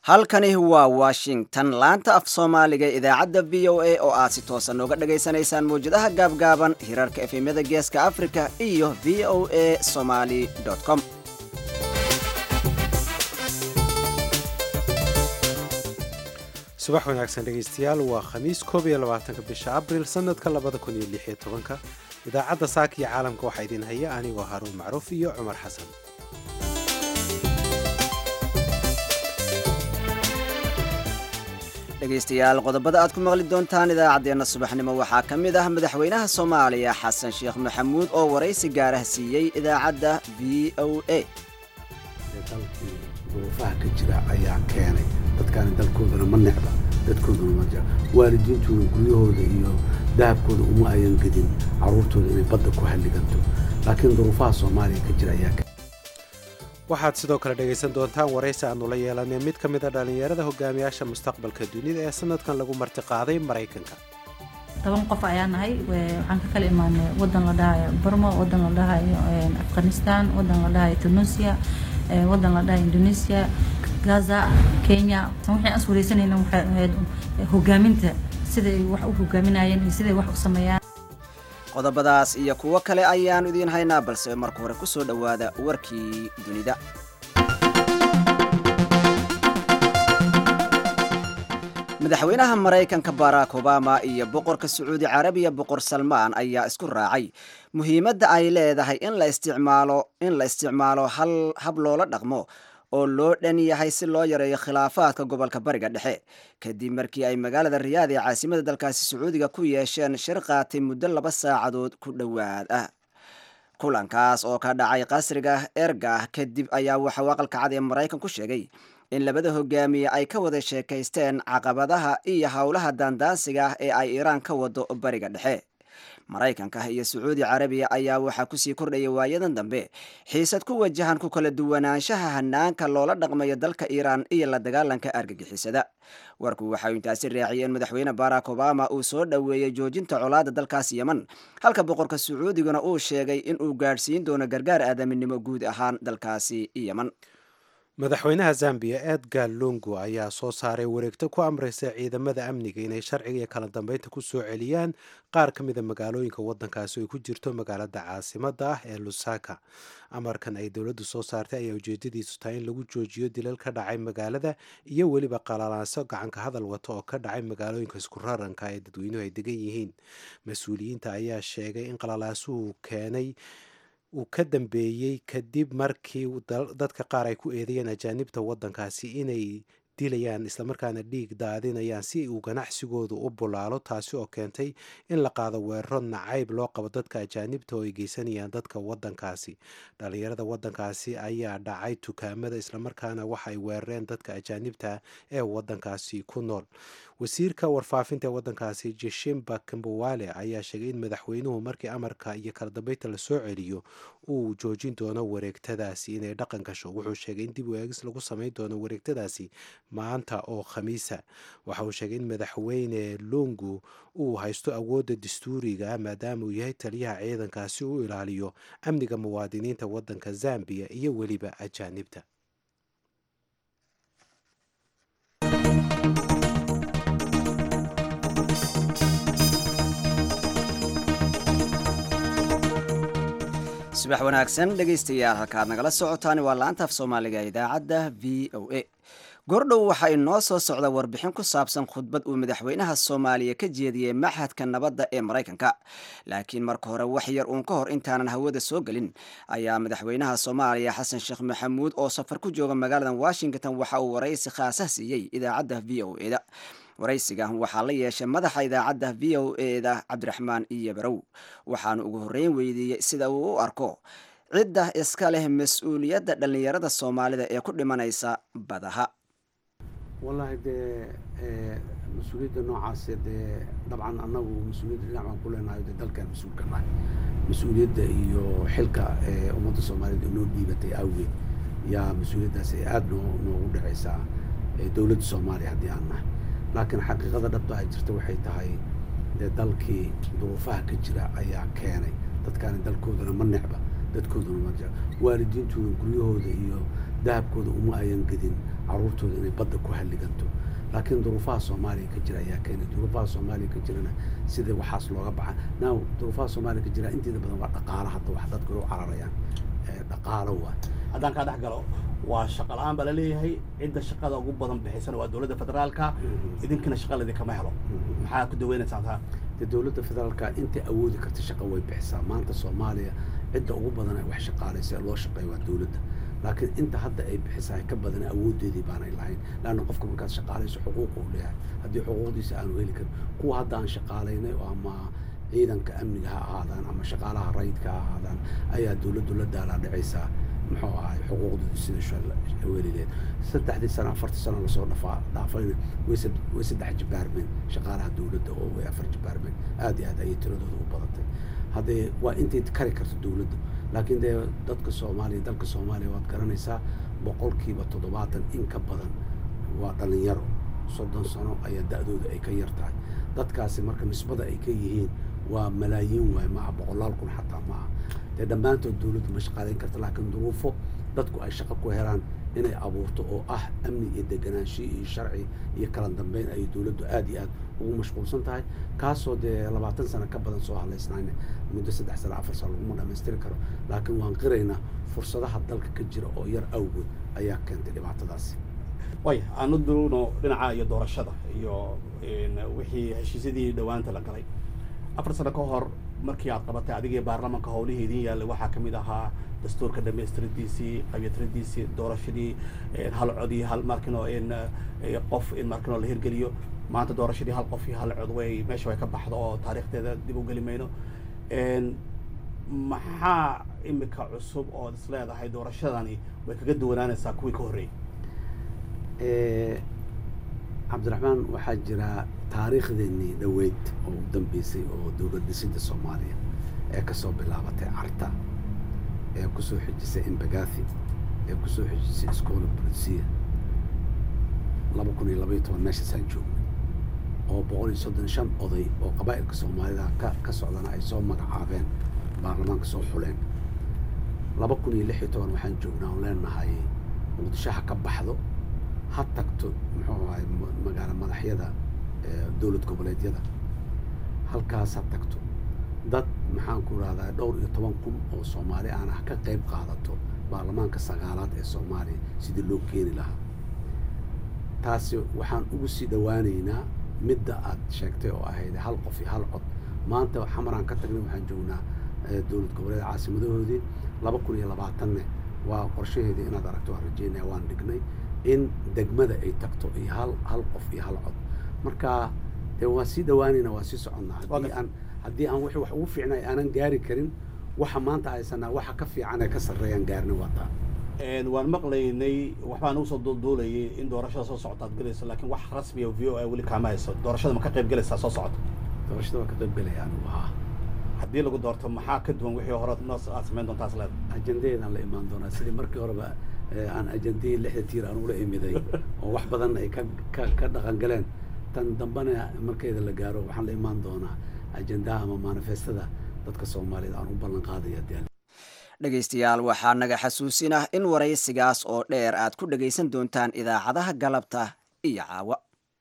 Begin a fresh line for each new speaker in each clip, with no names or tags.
halkani waa washington laanta af soomaaliga ee idaacadda v o a oo aad si toosan nooga dhagaysanaysaan mawjadaha gaabgaaban hirarka efemyada geeska africa iyo v o a somaly com
subax wanaagsan dhegaystayaal waa khamiis koob iyo labaatanka bisha abril sanadka labada kun iyo lix iyo tobanka idaacadda saaka iyo caalamka waxaa idin haya anigoo haruun macruuf iyo cumar xasan
dhegaystayaal qodobada aad ku maqli doontaan idaacaddeenna subaxnimo waxaa ka mid ah madaxweynaha soomaaliya xasan sheekh maxamuud oo waraysi gaarah siiyey idaacadda v o a
dalkii duruufaha ka jira ayaa keenay dadkaani dalkoodana ma necba dadkooduna ma jira waalidiintooda guryahooda iyo dahabkooda uma ayan gedin carruurtooda inay badda ku halliganto laakiin duruufaha soomaaliya ka jira ayaa
waxaad sidoo kale dhegaysan doontaan waraysi aanu la yeelanay mid ka mid a dhallinyarada hogaamiyaasha mustaqbalka dunida ee sanadkan lagu martiqaaday maraykanka
toban qof ayaa nahay waxaan ka kala imaanay wadan la dhahayo burmo wadan la dhahayo afghanistan wadan la dhahayo tunisia wadan la dhahayo indonesia gaza kenya waxaan is wareysanayna waxay ahayd hogaaminta siday wax u hogaaminayeen iyo siday wax u sameeyaan
qodobadaas iyo kuwo kale ayaanu idiin haynaa balse marka hore ku soo dhowaada warkii dunida madaxweynaha maraykanka barack obama iyo boqorka sacuudi carabiya boqor salmaan ayaa isku raacay muhiimadda ay leedahay in la isticmaalo in la isticmaalo hal hab loola dhaqmo oo loo dhan yahay si loo yareeyo khilaafaadka gobolka bariga dhexe kadib markii ay magaalada riyaad ee caasimada dalkaasi sacuudiga ku yeesheen shir qaatay muddo laba saacadood ku dhowaad ah kulankaas oo ka dhacay qasriga erga kadib ayaa waxauu aqalka cad ee maraykan ku sheegay in labada hogaamiye ay ka wada sheekaysteen caqabadaha iyo howlaha daandaansiga ah ee ay iiraan ka wado bariga dhexe maraykanka iyo sacuudi carabiya ayaa waxaa kusii kordhaya waayadan dambe xiisad ku wajahan ku kala duwanaanshaha hanaanka loola dhaqmayo dalka iiraan iyo la dagaalanka argagixisada warku waxau intaasi raaciyay in madaxweyne barack obama uu soo dhoweeyey joojinta colaada dalkaas yeman halka boqorka sacuudiguna uu sheegay in uu gaadhsiin doono gargaar aadaminimo guud ahaan dalkaasi yeman
madaxweynaha zambiya edgar lungu ayaa soo saaray wareegto ku amraysa ciidamada amniga inay sharciga iyo kala dambeynta ku soo celiyaan qaar ka mida magaalooyinka waddankaasi oo ay ku jirto magaalada caasimada ah ee lusaka amarkan ay dowladdu soo saartay ayaa ujeedadiisu tahay in lagu joojiyo dilal ka dhacay magaalada iyo weliba qalalaanso gacanka hadal wata oo ka dhacay magaalooyinka isku raranka ee dadweynuhu ay degan yihiin mas-uuliyiinta ayaa sheegay in qalalaasuhu keenay uu ka dambeeyey kadib markii dadka qaar ay ku eedeeyeen ajaanibta waddankaasi inay dilayaan islamarkaana dhiig daadinayaan si uu ganacsigoodu u bulaalo taasi oo keentay in la qaado weeraro nacayb loo qabo dadka ajaanibta oo ay geysanayaan dadka waddankaasi dhallinyarada waddankaasi ayaa dhacay tukaamada islamarkaana waxaay weerareen dadka ajaanibta ee waddankaasi ku nool wasiirka warfaafinta ee waddankaasi jeshimba kambowale ayaa sheegay in madaxweynuhu markii amarka iyo kala dambeynta lasoo celiyo uu joojin doono wareegtadaasi inay dhaqan gasho wuxuu sheegay in dib u eegis lagu samayn doono wareegtadaasi maanta oo khamiisa waxa uu sheegay in madaxweyne lungu uu haysto awoodda dastuuriga maadaama uu yahay taliyaha ciidankaasi u ilaaliyo amniga muwaadiniinta waddanka zambiya iyo weliba ajaanibta
subax wanaagsan dhegaystayaal halkaad nagala socotaan waa laanta af soomaaliga idaacadda v o a goordhow waxaa inoo soo socda warbixin ku saabsan khudbad uu madaxweynaha soomaaliya ka jeediyey maxadka nabadda ee maraykanka laakiin marka hore wax yar uun ka hor intaanan hawada soo gelin ayaa madaxweynaha soomaaliya xasan sheekh maxamuud oo safar ku jooga magaalada washington waxa uu waraysi khaasah siiyey idaacadda v o e da waraysigan waxaa la yeeshay madaxa idaacadda v o e da cabdiraxmaan iyo barow waxaanu ugu horreyn weydiiyey sida uu u arko cidda iska leh mas-uuliyadda dhallinyarada soomaalida ee ku dhimanaysa badaha
wallaahi dee mas-uuliyadda noocaase dee dabcan annagu mas-uuliyadda dhinac baan ku leenahay dee dalkaan mas-uulka nahay mas-uuliyadda iyo xilka ummadda soomaaliyeed oo noo dhiibatay awgeed yaa mas-uuliyaddaas aada noo noogu dhacaysaa dowladda soomaaliya haddii aan nahay laakiin xaqiiqada dhabta ay jirta waxay tahay dee dalkii duruufaha ka jira ayaa keenay dadkaani dalkoodana ma necba dadkooduna ma jira waalidiintooda guryahooda iyo dahabkooda uma ayan gedin caruurtooda inay badda ku halliganto laakiin duruufaha soomaaliya ka jira ayaa keenay duruufaha soomaaliya ka jirana sida waxaas looga baxa now duruufaha soomaaliya ka jira inteeda badan waa dhaqaalo hadda wax dadku u cararayaan dhaqaalo waa
haddaan kaa dhex galo waa shaqa la-aan baa laleeyahay cidda shaqada ugu badan bixisana waa dowladda federaalka idinkina shaqa idinkama helo maxaa ku daweynaysaa taa
dee dowladda federaalka intay awoodi karta shaqa way bixisaa maanta soomaaliya cidda ugu badan ay wax shaqaalaysa ee loo shaqeeya waa dowladda laakiin inta hadda ay bixisahay ka badan awoodeedii baanay lahayn laanna qofka markaad shaqaalayso xuquuq uu leeyahay haddii xuquuqdiisa aanu heli karin kuwa hadda aan shaqaalaynay oo ama ciidanka amniga ha ahaadaan ama shaqaalaha rayidka ha ahaadaan ayaa dowladdu la daalaa dhicaysaa muxuu ahay xuquuqdooda sida welileed saddexdii sano afartii sano lasoo dhafaa dhaafayna way way saddex jibaarmeen shaqaalaha dowladda oo way afar jibaarmeen aad iyo aad ayay tiradooda u badatay haddee waa intay kari karto dowladda laakiin dee dadka soomaaliya dalka soomaaliya waad garanaysaa boqolkiiba toddobaatan in ka badan waa dhalinyaro soddon sano ayaa da-dooda ay ka yar tahay dadkaasi marka nisbada ay ka yihiin waa malaayiin waay maaha boqolaal kun xataa maaha dee dhammaantood dowladdu ma shaqaalayn karta laakiin duruufo dadku ay shaqo ku helaan inay abuurto oo ah amni iyo deganaanshiyo iyo sharci iyo kala dambeyn ayay dowladdu aad iyo aad ugu mashquulsan tahay kaasoo dee labaatan sano ka badan soo hadlaysnayna muddo saddex sano afar sano laguma dhammaystiri karo laakiin waan qiraynaa fursadaha dalka ka jira oo yar awgood ayaa keentay dhibaatadaasi
way aanu duuno dhinaca iyo doorashada iyo wixii heshiisyadii dhowaanta la galay afar sano ka hor markii aad qabatay adigii baarlamaanka howlihii idin yaallay waxaa ka mid ahaa dastuurka dhamaystiradiisii qabytiradiisii doorashadii hal cod iyo hal markino qof in markino la hirgeliyo maanta doorashadii hal qof iyo hal cod way meesha way ka baxdo oo taariikhdeeda dib u geli mayno maxaa imika cusub ood is leedahay doorashadani way kaga duwanaanaysaa kuwii ka horreeyey
cabdiraxmaan waxaa jira taariikhdeenii dhoweyd oo u dambeysay oo dowlad dhisidda soomaaliya ee kasoo bilaabatay carta ee kusoo xijisay embagathi ee kusoo xijisay iskoola bolisiya laba kun iyo labaiyo toban meeshaasaan joognay oo boqol iyo soddon shan oday oo qabaa'ilka soomaalida ka ka socdana ay soo magacaabeen baarlamaanka soo xuleen laba kun iyo lix iyo toban waxaan joognaa oon leenahay muqdisho ha ka baxdo ha tagto muxuu ahay magaalo madaxyada dowlad goboleedyada halkaas ha tagto dad maxaan ku rahdaa dhowr iyo toban kun oo soomaali aan ah ka qayb qaadato baarlamaanka sagaalaad ee soomaaliya sidii loo keeni lahaa taasi waxaan ugu sii dhowaaneynaa midda aad sheegtay oo ahayd hal qof iyo hal cod maanta xamaraan ka tagnay waxaan joognaa dowlad goboleed caasimadahoodii laba kun iyo labaatanne waa qorshaheedii inaad aragto waan rajeynaya waan dhignay in degmada ay tagto iyo hal hal qof iyo hal cod marka dee waa sii dhawaanayna waa sii soconnaa haddii aan haddii aan wixii wax ugu fiicnay aanan gaari karin waxa maanta haysanaa waxa ka fiican ee ka sarreeyaan gaarni wataa
waan maqlaynay waxbaa nagu soo duulduulayay in doorashada soo socota aad gelayso laakiin wax rasmiya v o a weli kaama hayso doorashada ma ka qayb gelaysaa soo socota
doorashada waa ka qayb gelaya anigu haa
haddii lagu doorto maxaa ka duwan wixii hore noo aad samayn doontaas leed
ajandadeedaan la imaan doonaa sidii markii horeba aan ajandihii lixda tiir aan ula imiday oo wax badan ay ka ka ka dhaqan galeen tan dambena markeeda la gaaro waxaan la imaan doonaa ajandaha ama manifestada dadka soomaaliyeed aan u ballan qaadaya dee
dhegaystayaal waxaa naga xasuusin ah in waraysigaas oo dheer aad ku dhegaysan doontaan idaacadaha galabta iyo caawa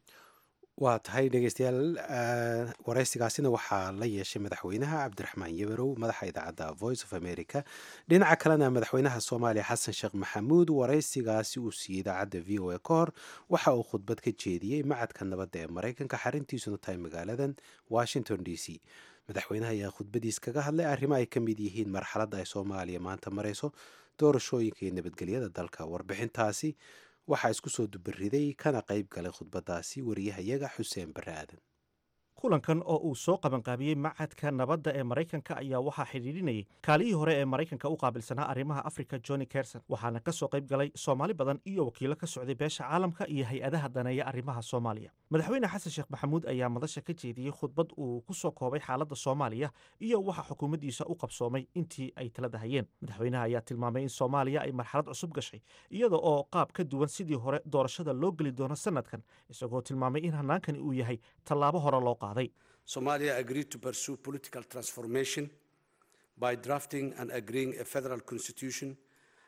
waa tahay dhegeystayaal waraysigaasina waxaa la yeeshay madaxweynaha cabdiraxmaan yabarow madaxa idaacadda voice of america dhinaca kalena madaxweynaha soomaaliya xasan sheekh maxamuud waraysigaasi uu siiyey idaacadda v o a ka hor waxa uu khudbad ka jeediyey macadka nabadda ee maraykanka xarintiisuna tahay magaaladan washington d c madaxweynaha ayaa khudbadiis kaga hadlay arrimo ay ka mid yihiin marxaladda ay soomaaliya maanta marayso doorashooyinka iyo nabadgelyada dalka warbixintaasi waxaa isku soo dubariday kana qayb galay khudbadaasi wariyahayaga xuseen bare aadan
kulankan oo uu soo qabanqaabiyey macadka nabadda ee maraykanka ayaa waxaa xidhiidhinayay kaalihii hore ee maraykanka u qaabilsanaa arrimaha afrika johnny kerson waxaana ka soo qayb galay soomaali badan iyo wakiilo ka socday beesha caalamka iyo hay-adaha daneeya arrimaha soomaaliya madaxweyne xasan sheekh maxamuud ayaa madasha ka jeediyey khudbad uu ku soo koobay xaaladda soomaaliya iyo waxa xukuumaddiisa u qabsoomay intii ay talada hayeen madaxweynaha ayaa tilmaamay in soomaaliya ay marxalad cusub gashay iyada oo qaab ka duwan sidii hore doorashada loo geli doono sanadkan isagoo tilmaamay in hannaankani uu yahay tallaabo hore loo qaaday
Somalia agreed to pursue political transformation by drafting and agreeing a federal constitution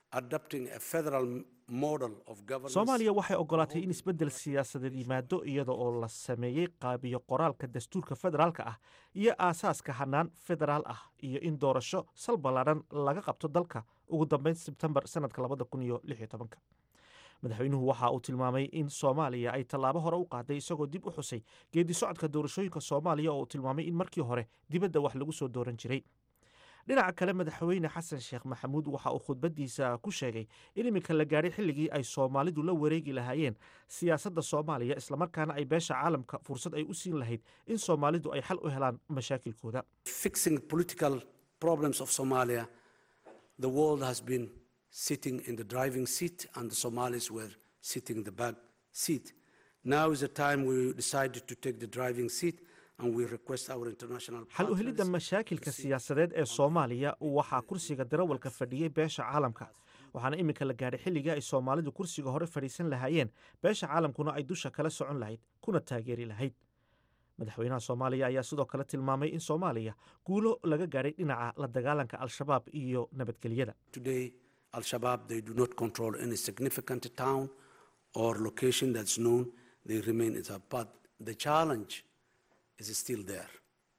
adopting a federal model of governance.
soomaaliya waxay ogolaatay in isbeddel siyaasadeed yimaado iyada oo la sameeyey qaabiyo qoraalka dastuurka federaalka ah iyo aasaaska hanaan federaal ah iyo in doorasho sal ballaadhan laga qabto dalka ugu dambeyn sebtembar sanadka labada kun iyo lix iyo tobanka madaxweynuhu waxa uu tilmaamay in soomaaliya ay tallaabo hore u qaaday isagoo dib u xusay geedi socodka doorashooyinka soomaaliya oo uu tilmaamay in markii hore dibadda wax lagu soo dooran jiray dhinaca kale madaxweyne xasan sheekh maxamuud waxa uu khudbadiisa ku sheegay in iminka la gaadhay xilligii ay soomaalidu la wareegi lahaayeen siyaasadda soomaaliya islamarkaana ay beesha caalamka fursad ay u siin lahayd in soomaalidu ay xal u helaan mashaakilkooda
fixing political problems of Somalia, the world has been sitting in the driving seat and the Somalis were sitting in the back seat. Now is the time we decided to take the driving seat and we request our international
xal u helidda
partners
mashaakilka siyaasadeed ee soomaaliya waxaa kursiga darawalka fadhiyey beesha caalamka waxaana iminka la gaadhay xilligii ay soomaalidu kursiga hore fadhiisan lahaayeen beesha caalamkuna ay dusha kala socon lahayd kuna taageeri lahayd madaxweynaha soomaaliya ayaa sidoo kale tilmaamay in soomaaliya guulo laga gaadhay dhinaca la dagaalanka al-shabaab iyo nabadgelyada
Today, Al Shabaab, they do not control any significant town or location that's known. They remain in that. But the challenge is still there.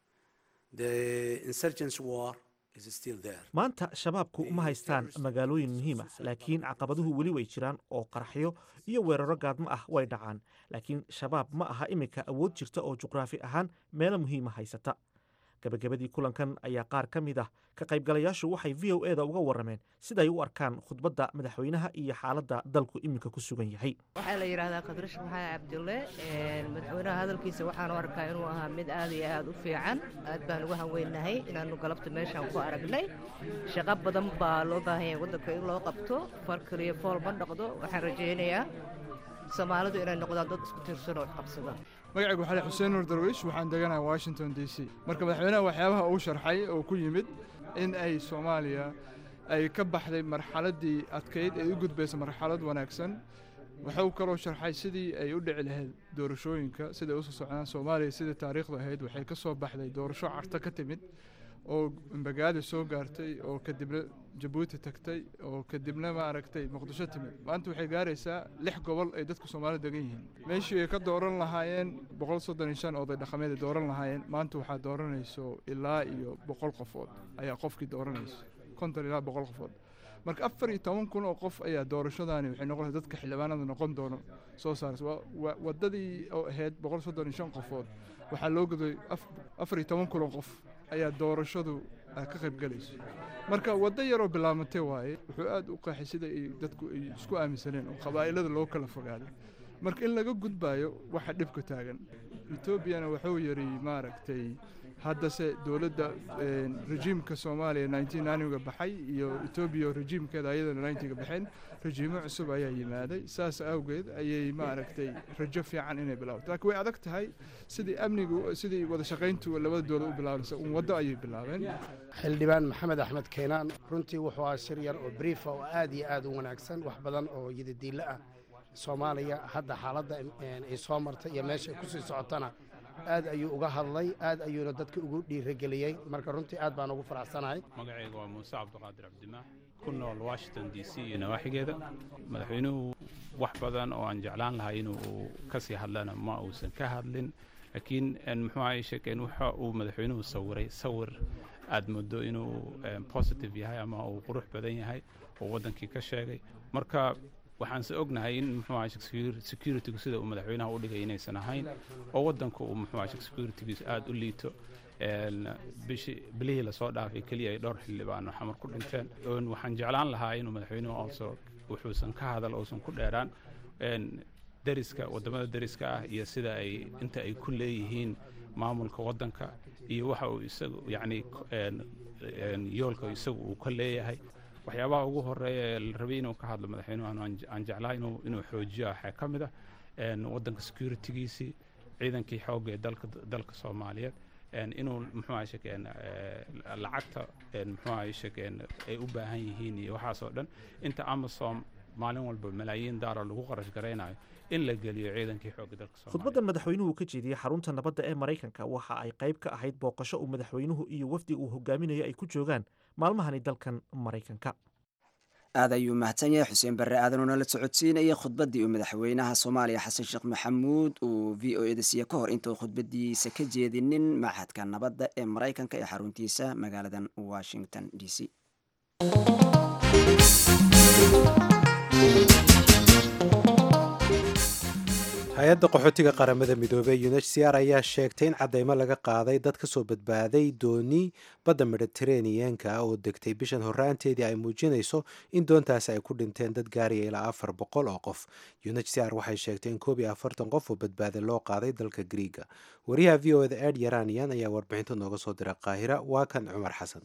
The insurgents war is still there.
maanta shabaabku ma haystaan magaalooyin muhiim ah laakiin caqabaduhu weli way jiraan oo qaraxyo iyo weeraro gaadmo ah way dhacaan laakiin shabaab ma aha iminka awood jirta oo juqraafi ahaan meelo muhiima haysata gabagabadii kulankan ayaa qaar ka mid ah ka qaybgalayaashu waxay v o eda uga warrameen siday u arkaan khudbadda madaxweynaha iyo xaaladda dalku iminka ku sugan yahay
waxaa la yidhaahdaa kadrash maxamed cabdulle madaxweynaha hadalkiisa waxaan u arkaa inuu ahaa mid aad iyo aad u fiican aad baan uga hanweynahay inaannu galabta meeshaan ku aragnay shaqo badan baa loo baahan yahay waddanka in loo qabto far kaliya fool ma noqdo waxaan rajaynayaa soomaalidu inay noqdaan dad isku tiirsan oo qabsada
magacaygu waxaa xuseen nur darwiish waxaan deganahay washington d c marka madaxweynaha waxyaabaha uu sharxay oo ku yimid in ay soomaaliya ay ka baxday marxaladdii adkayd ee u gudbaysa marxalad wanaagsan wuxuu kaloo sharxay sidii ay u dhici lahayd doorashooyinka siday usoo socdaan soomaaliya sidai taariikhdu ahayd waxay ka soo baxday doorasho carto ka timid oo mbagaadi soo gaartay oo kadibna jabuuti tagtay oo kadibna maaragtay muqdisho timid maanta waxay gaaraysaa lix gobol ay dadka soomaalida degan yihiin meeshii ay ka dooran lahaayeen boqol soddon iyo shan oday dhaqameed ay dooran lahaayeen maanta waxaa dooranayso ilaa iyo boqol qofood ayaa qofkii dooranayso konton ilaa boqol qofood marka afar iyo toban kun oo qof ayaa doorashadaani waxay noqonaysa dadka xildhibaanada noqon doono soo saaraysa waa- waa waddadii oo ahayd boqol soddon iyo shan qofood waxaa loo goday af- afar iyo toban kun oo qof ayaa doorashadu ah, ka qayb galayso marka waddo yaroo bilaabantay waaye wuxuu aad u qeexay sida ay dadku ay isku aaminsaneen oo qabaa'ilada loo kala fogaaday marka in laga gudbaayo waxa dhibka taagan etoobiyana wuxuu yidhi maaragtay haddase dowladda een, rejiimka soomaaliya 1990ga baxay iyo etoobiya rejiimkeeda ayadana 90ga baxeen rejiimo cusub ayaa yimaaday saas awgeed ayay maaragtay rajo fiican inay bilaabato laakiin way adag tahay sidii amnigu sidii wada shaqayntu labada dowlad u bilaabanaysa un waddo ayay bilaabeen
xildhibaan maxamed axmed keenaan runtii wuxuu ahaa shir yar oo briifa oo aad iyo aad u wanaagsan wax badan oo yidadiille ah soomaaliya hadda xaaladda een, ay soo martay iyo meesha ay ku sii socotana aad ayuu uga hadlay aad ayuuna dadka ugu dhiirageliyey marka runtii aad baan ugu faraxsanahay
magacayga waa muuse cabdiqaadir cabdimaax ku nool washington d c iyo nawaaxigeeda madaxweynuhu wax badan oo aan jeclaan lahay inuu ka sii hadlana ma uusan ka hadlin laakiin en, muxuu ahay sheekeen waxa uu madaxweynuhu sawiray sawir aad moodo inuu em, positive yahay ama uu qurux badan yahay oo waddankii ka sheegay marka waxaanse ognahay in muxuu ahay securitygu sida uu madaxweynaha u dhigay inaysan ahayn oo waddanku uu muxuu ahay securitygiisu aad u liito een, bishi bilihii lasoo dhaafay keliya ay dhowr xildhibaan oo xamar ku dhinteen Een, waxaan jeclaan lahaa inuu madaxweynuhu also wuxuusan ka hadal uusan ku dheeraan een, deriska wadamada deriska ah iyo sida ay inta ay ku leeyihiin maamulka waddanka iyo waxa uu isagu yacni een, een, yoolka isagu uu ka leeyahay waxyaabaha ugu horeeya ee la rabay inuu ka hadlo madaxweynuhu aan aan jeclaa inuu inuu xoojiyo waxaa ka mid ah een, waddanka securitygiisii ciidankii xoogga ee dalka dalka soomaaliyeed een, inuu muxuu ahay sheekeen lacagta een, muxuu ahay sheekeen ay u baahan yihiin iyo waxaas oo dhan inta amasom maalin walba malaayiin daara lagu qarash garaynayo in la geliyo ciidankii xoogga dalka soomaaliyeed
khudbaddan madaxweynuhu ka jeediyey xarunta nabadda ee maraykanka waxa ay qayb ka ahayd booqasho uu madaxweynuhu iyo wafdiga uu hogaaminayo ay ku joogaan maalmahani dalkan maraykanka
aad ayuu mahadsan yahay xuseen barre aadan oo nala socodsiinaya khudbaddii uu madaxweynaha soomaaliya xasan sheekh maxamuud uu v o eda siiye ka hor intuu khudbadiisa ka jeedinin machadka nabadda ee maraykanka ee xaruntiisa magaaladan washington d c
hay-adda qaxootiga qaramada midoobey unhcr ayaa sheegtay in cadeymo laga qaaday dad kasoo badbaaday dooni badda mediteraneanka oo degtay bishan horraanteedii ay muujinayso in doontaasi ay ku dhinteen dad gaaraya ilaa afar boqol oo qof unhcr waxay sheegtay in koob iyo afartan qof oo badbaaday loo qaaday dalka griiga wariyaha v o eda ed yaranian ayaa warbixinta nooga soo diray qaahira waa kan cumar xasan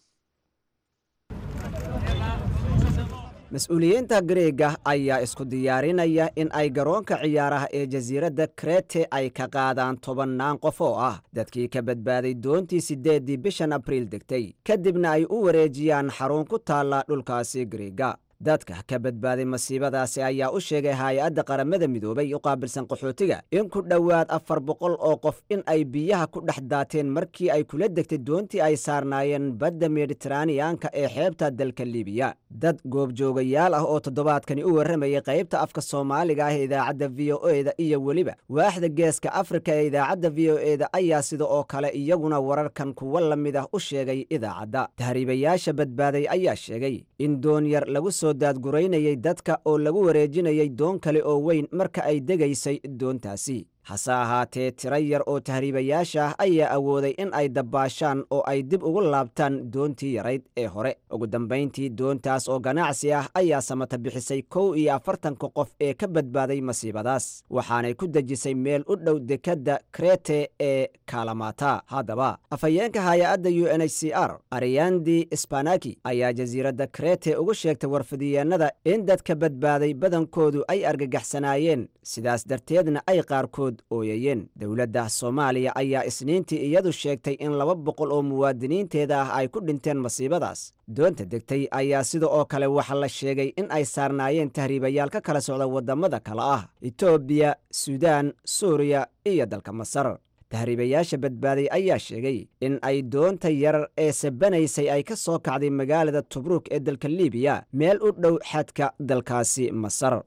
mas-uuliyiinta greega ayaa isku diyaarinaya in ay garoonka ciyaaraha ee jasiiradda krete ay ka qaadaan tobannaan qof oo ah dadkii ka badbaaday doontii siddeeddii bishan abriil degtay kadibna ay u wareejiyaan xarun ku taalla dhulkaasi greega dadka ka badbaaday masiibadaasi ayaa u sheegay hay-adda qaramada midoobay u qaabilsan qaxootiga in ku dhowaad afar boqol oo qof in ay biyaha ku dhex daateen markii ay kula degtay doontii ay saarnaayeen badda mediteraneanka ee xeebta dalka libiya dad goobjoogayaal ah oo toddobaadkani u warramayay qaybta afka soomaaliga ah ee idaacadda v o eda iyo weliba waaxda geeska afrika ee idaacadda v o eda ayaa sida oo kale iyaguna wararkan kuwo la mid ah u sheegay idaacadda tahriibayaasha badbaaday ayaa sheegay in doonyar lagu soo daadguraynayay dadka oo lagu wareejinayay doon kale oo weyn marka ay degaysay doontaasi hase ahaatee tiro yar oo tahriibayaasha ah ayaa awooday in ay dabbaashaan oo ay dib ugu laabtaan doontii yarayd ee hore ugu dambayntii doontaas oo ganacsi ah ayaa samata bixisay kow iyo afartanka qof ee ka badbaaday masiibadaas waxaanay ku dejisay meel u dhow dekadda krete ee kalamata haddaba afhayeenka hay-adda u n h c r ariyandi sbanaki ayaa jasiiradda krete ugu sheegtay warfidiyeenada in dadka badbaaday badankoodu ay argagaxsanaayeen sidaas darteedna ay qaarkood ooyayeen dowladda soomaaliya ayaa isniintii iyadu sheegtay in laba boqol oo muwaadiniinteeda ah ay ku dhinteen masiibadaas doonta degtay ayaa sida oo kale waxaa la sheegay in ay saarnaayeen tahriibayaal ka kala socda waddamada kale ah etoobiya suudaan suuriya iyo dalka masar tahriibayaasha badbaaday ayaa sheegay in ay doonta yar ee sabanaysay ay ka soo kacday magaalada tubruuk ee dalka libiya meel u dhow xadka dalkaasi masar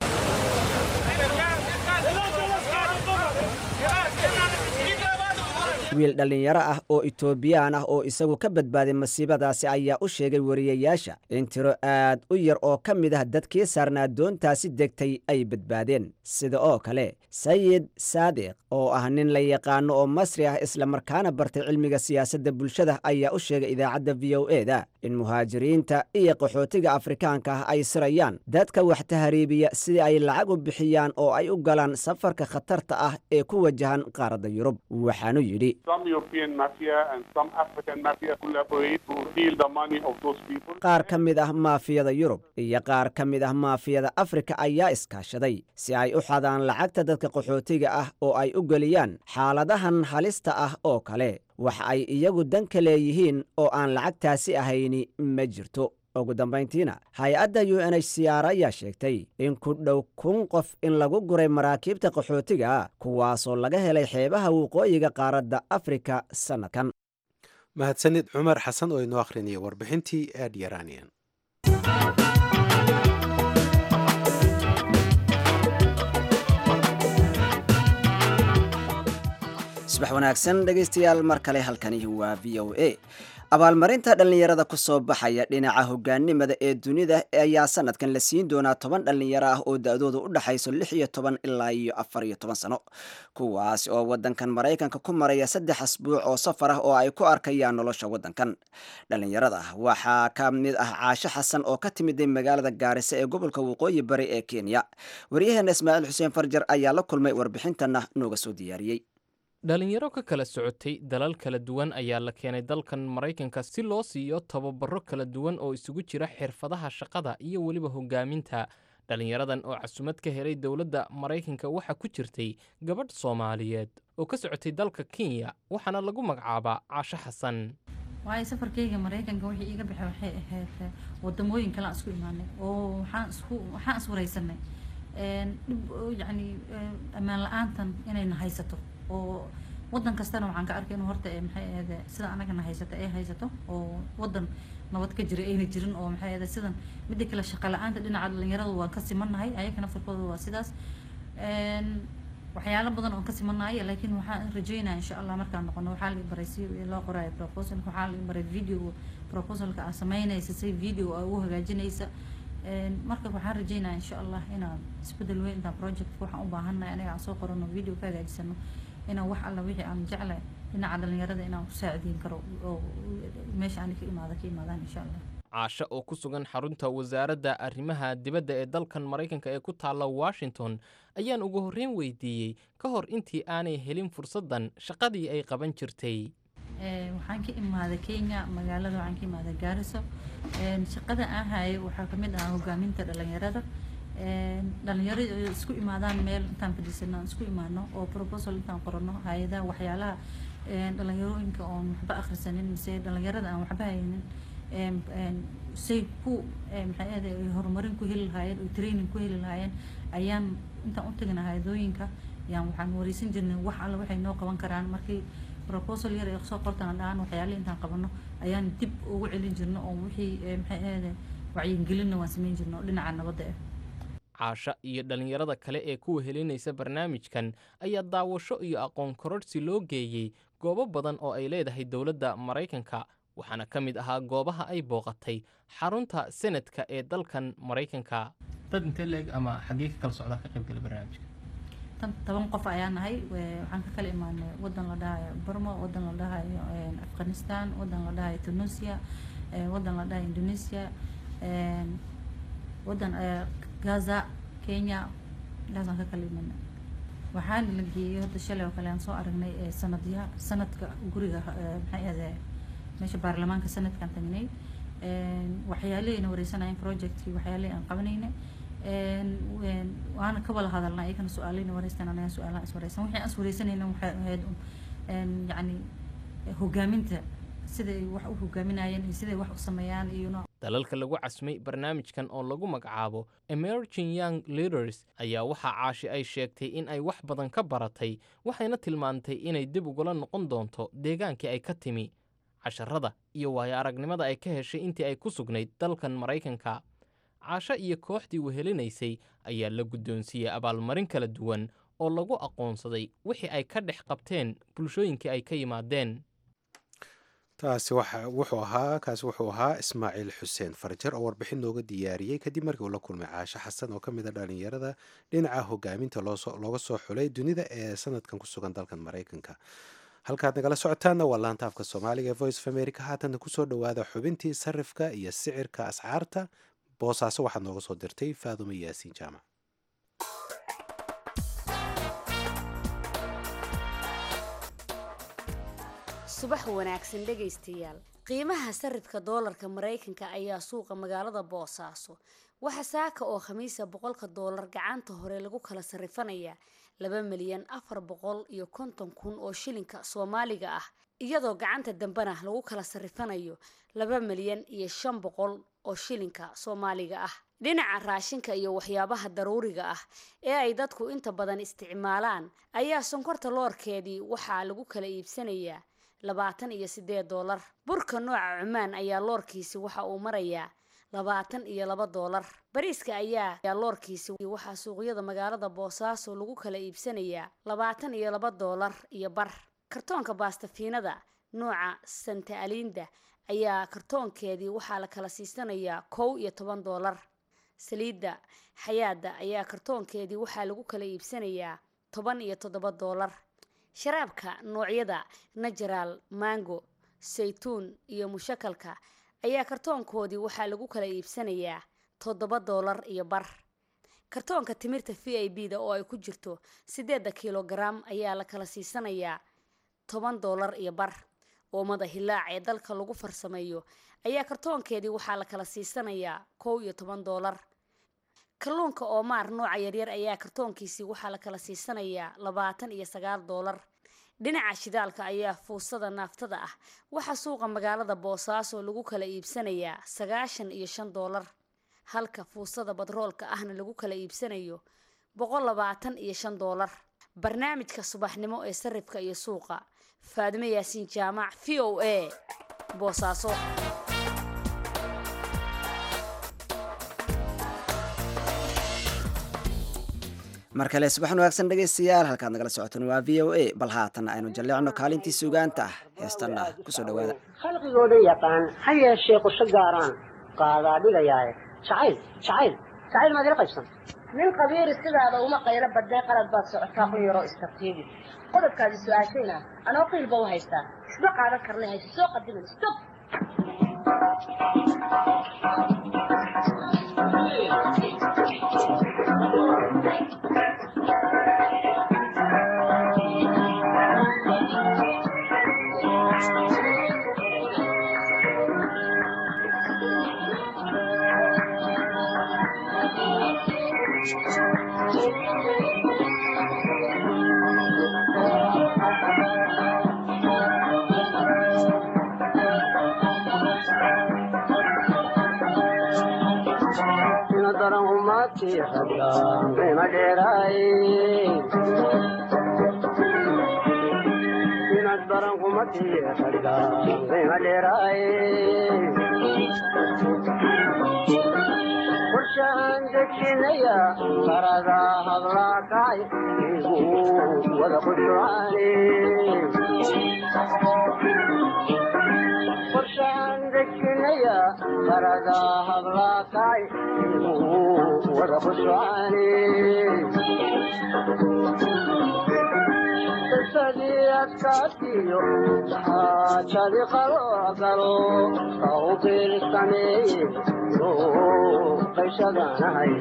wiil dhallinyaro ah oo etoobiyaan ah oo isagu ka badbaaday masiibadaasi ayaa u sheegay wariyayaasha in tiro aad u yar oo ka mid ah dadkii saarnaa doontaasi degtay ay badbaadeen sida oo kale sayid saadiq oo ah nin la yaqaano oo masri ah islamarkaana bartay cilmiga siyaasadda bulshada ayaa u sheegay idaacadda v o e da in muhaajiriinta iyo qaxootiga afrikaanka ah ay sirayaan dadka wax tahriibiya sidii ay lacag u bixiyaan oo ay u galaan safarka khatarta ah ee ku wajahan qaaradda yurub waxaanu yidhi qaar ka mid ah maafiyada yurub iyo qaar ka mid ah maafiyada afrika ayaa iskaashaday si ay u xadaan lacagta dadka qaxootiga ah oo ay u geliyaan xaaladahan halista ah oo kale wax ay iyagu dan ka leeyihiin oo aan lacagtaasi ahayni ma jirto ugu dambayntiina hay-adda u n h c r ayaa sheegtay in ku dhow kun qof in lagu guray maraakiibta qaxootiga kuwaasoo laga helay xeebaha waqooyiga qaaradda afrika sannadkan
mahadsanid cumar xasan oo inoo akhrinaya warbixintii ed yaranian
subax wanaagsan dhegaystayaal mar kale halkani waa v o a abaalmarinta dhallinyarada ku soo baxaya dhinaca hogaanimada ee dunida ayaa sanadkan la siin doonaa toban dhallinyaro ah oo da-dooda u dhexayso lix iyo toban ilaa iyo afar iyo toban sano kuwaas oo wadankan maraykanka ku maraya saddex asbuuc oo safar ah oo ay ku arkayaan nolosha wadankan dhallinyarada waxaa ka mid ah caasho xasan oo ka timiday magaalada gaarisa ee gobolka waqooyi bari ee kenya waryaheena ismaaciil xuseen farjar ayaa la kulmay warbixintana nooga soo diyaariyey
dhalinyaro ka kala socotay dalal kala duwan ayaa la keenay dalkan maraykanka si loo siiyo tababaro kala duwan oo isugu jira xirfadaha shaqada iyo weliba hogaaminta dhalinyaradan oo casumad ka helay dowladda maraykanka waxaa ku jirtay gabadh soomaaliyeed oo ka socotay dalka kenya waxaana lagu magacaabaa caasho xasan
waayo safarkayga maraykanka wixii iiga baxay waxay ahayd wadamooyin kalean isku imaanay oo waxaan isku waxaan iswaraysanay dhib yacni ammaan la-aantan inayna haysato oo wadan kastana waxaan ka arkay inuu horta ee maxay ahayd sida anagana haysato ay haysato oo wadan nabad ka jira ayna jirin oo maxay ahayd sidan midda kale shaqo la-aanta dhinaca dhalinyarada waan ka simannahay ayaka naftarkooda waa sidaas Een, waxyaalo badan oon ka simannahay laakiin waxaan rajeynaya insha allah markaan noqono waxaa la baray si loo qoraayo proposalka waxaa la baray video proposalka aa sameynaysa si video aa ugu hagaajinaysa Een, marka waxaan rajeynaya insha allah inaan isbedel weyn intaan project waxaan u baahannahay aniga aan soo qorano video ka hagaajisano inaan wax alla wixii aan jeclahay dhinaca dhalinyarada inaan ku saacideyn karo oo meesha ani ka imaada ka imaadaan insha allah
caasho oo ku sugan xarunta wasaaradda arrimaha dibadda ee dalkan maraykanka ee ku taalla washington ayaan ugu horreyn weydiiyey ka hor intii aanay helin fursaddan shaqadii ay qaban jirtay
Ee, waxaan ka imaaday kenya magaalada waxaan ka imaaday gaariso Een, shaqada aan hayay waxaa kamid ah hogaaminta dhalinyarada Een, dhalinyarada ay isku imaadaan meel intaan fadhiisano aan isku imaano oo proposal intaan qorano hay-adaha waxyaalaha een, dhalinyarooyinka oon waxba akhrisanin mise dhalinyarada aan waxba haynin een, een, say ku ee, maxay ahayd ay horumarin ku heli lahaayeen oo training ku heli lahaayeen ayaan intaan u tagna hay-adooyinka yaan waxaan wareysan jirnay wax alla waxay noo qaban karaan markii proposal yar ay soo qortaan dhahaan waxyaale intaan qabano ayaan dib ugu celin jirno oo wixii ee, maxay ahayd wacyigelinna waan sameyn jirno dhinaca nabadda ah
caasho iyo dhallinyarada kale ee ku wehelinaysa barnaamijkan ayaa daawasho iyo aqoon kororhsi loo geeyey goobo badan oo ay leedahay dowladda maraykanka waxaana ka mid ahaa goobaha ay booqatay xarunta senadka ee dalkan maraykanka
dad intee leeg ama xaggee ka kala socdaa ka qayb gala barnaamijka
tan toban qof ayaa nahay we- waxaan ka kala imaanay wadan la dhahayo burma wadan la dhahayo een, afghanistan wadan la dhahayo tunisia ee, wadan la dhahayo indonesia een, wadan ee, gaza kenya gaasaan ka kala imaanay waxaana la geeyey hadda shalay oo kale aan soo aragnay ee, sanadya sanadka guriga ee, maxay ahde meesha baarlamaanka sanadkaan tagnay Een, waxyaalihayna wareysanayeen projectkii waxyaalihii aan qabanaynay Een, een, waana ka wada hadalnay iyagana su-aalihina wareystaan anaga su-aalaha is wareysan wixii aan is wareysanayna waxay ahayd un, een, yacni hogaaminta siday wax u hogaaminayeen iyo siday wax u sameeyaan iyo nooc
dalalka lagu casmay barnaamijkan oo lagu magacaabo emerging young leaders ayaa waxaa caashi ay sheegtay in ay wax badan ka baratay waxayna tilmaantay inay dib ugula noqon doonto deegaankii ay ka timi casharada iyo waayo aragnimada ay ka heshay intii ay ku sugnayd dalkan maraykanka caasho iyo kooxdii wehelinaysay ayaa la guddoonsiiyey abaalmarin kala duwan oo lagu aqoonsaday wixii ay ka dhex qabteen bulshooyinkii ay ka yimaadeen
taasi waxa wuxuu ahaa kaasi wuxuu ahaa ismaaciil xuseen farjar oo warbixin nooga diyaariyey kadib markii uu la kulmay caasho xasan oo ka mid a dhalinyarada dhinaca hogaaminta loosoo looga soo xulay dunida ee sanadkan ku sugan dalkan maraykanka halkaad nagala socotaanna waa laanta afka soomaaliga ee voice of america haatanna kusoo dhowaada xubintii sarifka iyo sicirka ascaarta boosaaso waxaad nooga soo dirtay faadumo yaasiin jaamac
subax wanaagsan dhegaystayaal qiimaha sarifka doolarka maraykanka ayaa suuqa magaalada boosaaso waxa saaka oo khamiisa boqolka doolar gacanta hore lagu kala sarifanayaa laba milyan afar boqol iyo konton kun oo shilinka soomaaliga ah iyadoo gacanta dambena lagu kala sarifanayo laba milyan iyo shan boqol oo shilinka soomaaliga ah dhinaca raashinka iyo waxyaabaha daruuriga ah ee ay dadku inta badan isticmaalaan ayaa sonkorta loorkeedii waxaa lagu kala iibsanayaa labaatan iyo sideed doolar burka nooca cumaan ayaa loorkiisi waxa uu marayaa labaatan iyo laba doolar bariiska ayaa loorkiisi waxaa suuqyada magaalada boosaaso lagu kala iibsanayaa labaatan iyo laba doolar iyo bar kartoonka baastafiinada nooca santa alinda ayaa kartoonkeedii waxaa la kala siisanayaa kow iyo toban doolar saliidda xayaada ayaa kartoonkeedii waxaa lagu kala iibsanayaa toban iyo toddoba doolar sharaabka noocyada najaraal mango saytuun iyo mushakalka ayaa kartoonkoodii waxaa lagu kala iibsanayaa toddoba doolar iyo bar kartoonka timirta v i b da oo ay ku jirto siddeedda kilogaram ayaa la kala siisanayaa toban doolar iyo bar oomada hilaac ee dalka lagu farsameeyo ayaa kartoonkeedii waxaa la kala siisanayaa kow iyo toban doolar kalluunka oomaar nooca yaryar ayaa kartoonkiisii waxaa la kala siisanayaa labaatan iyo sagaal doolar dhinaca shidaalka ayaa fuusada naaftada ah waxaa suuqa magaalada boosaaso lagu kala iibsanayaa sagaashan iyo shan doolar halka fuusada badroolka ahna lagu kala iibsanayo boqol labaatan iyo shan doolar barnaamijka subaxnimo ee sarifka iyo suuqa faadimo yaasiin jaamac v o a boosaaso
mar kale subaxan wanaagsan dhegaystayaal halkaad nagala socotaan waa v o a bal haatanna aynu jalleecno kaalintii sugaanta ah heestanna kusoo dhawaada
khalqigooda yaqaan ha yeeshee qusho gaaraan qaadaa dhigayaaye jacayl jacayl jacayl maad ila qaybsan
nin qabiiri sidaada uma qaylo badee qalad baad socotaa ku yaroo istartiibi qodobkaadi su-aashayna anoo qiilba u haystaa isma qaadan karnay hayse soo qadimin stop
qorshahan dejinaya qarada hadlaakay igu wada qushucaane qorshahan dejinaya qarada hadlaakay igu wada qushucaane qisadii adkaatiyo xaajadi qaloo galo kawbil sameeye qayshadanahay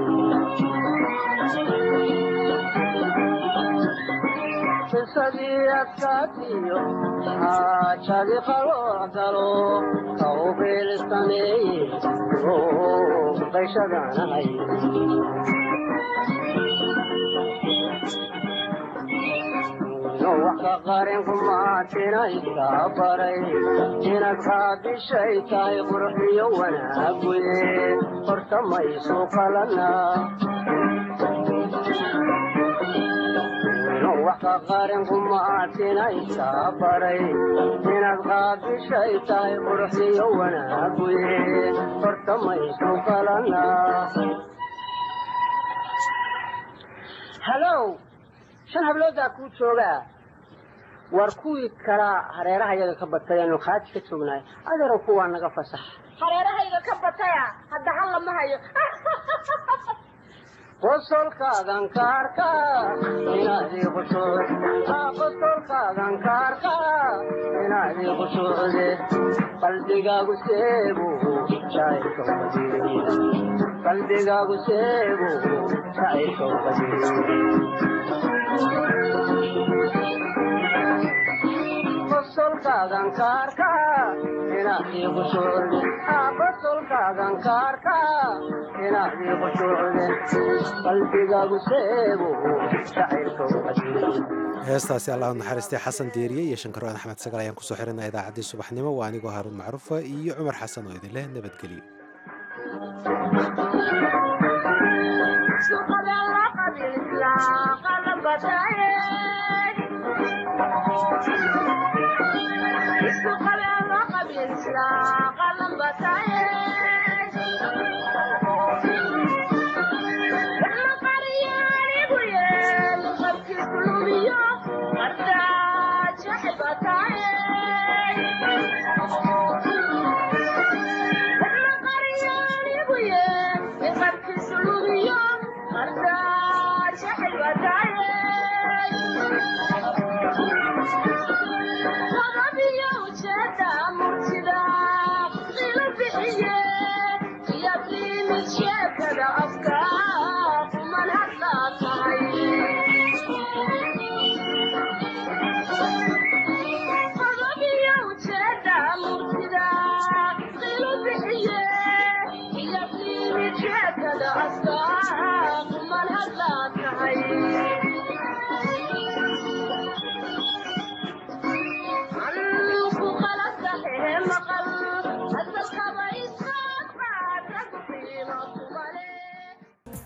qisadii adkaatiyo xaajadi qaloo galo kawbil sameeye qayshadanahay wax ka qarin kumaatinaysa baray inaad qaadishay tahay qurxiyo wanaaguye horta maysu qalana wax ka qarin kumaatinaysa baray inaad qaadishay tahay qurxiyo wanaaguye horta maysu qalana halow shan habloodaa kuu joogaa waar kuwii kalaa hareeraha yaga ka batay aanu khaaji ka joognahay adeero kuwaa naga fasax
hareerahayga ka bataya hadda hal lama hayo
qosolkaagan ka arkaa inaadii qushuuc qosolkaagan ka arkaa inaadii qushuucde qalbigaagu seegu shaacirka qadiir qalbigaagu seegu shaacirka qadiir qosolkaagan ka arkaa inaadii qushuucde qosolkaagan ka arkaa inaadii qushuucde qalbigaagu seegu shaacirka qadiir
heestaasi allahu naxariistay xasan deeriye iyo shankaroon axmed sagal ayaan kusoo xirinaa idaacaddii subaxnimo waa anigoo haaruun macruufa iyo cumar xasan oo idin leh nabadgelyo
Yeah.